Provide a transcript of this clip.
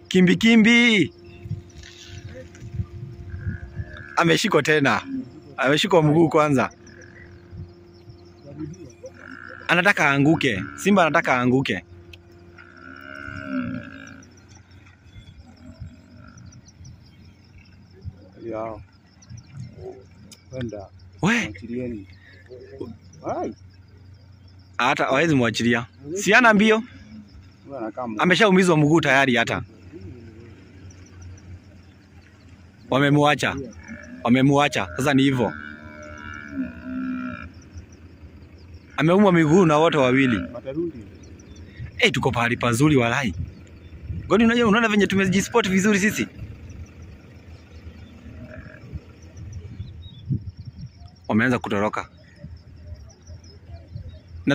Kimbi kimbi. Ameshikwa tena. Ameshikwa mguu kwanza. Anataka aanguke. Simba anataka aanguke. Yao. Kwenda. We, Achilieni. Ai, hata hawezi mwachilia. Si ana mbio. huyu anakaa mu- Ameshaumizwa mguu tayari hata. Wamemwacha. Wamemwacha. Sasa ni hivyo. Ameumwa miguu na wote wawili. Watarudi. Eh, tuko pahali pazuri walai. Goni, unajua unaona venye tumejisport vizuri sisi. Wameanza kutoroka.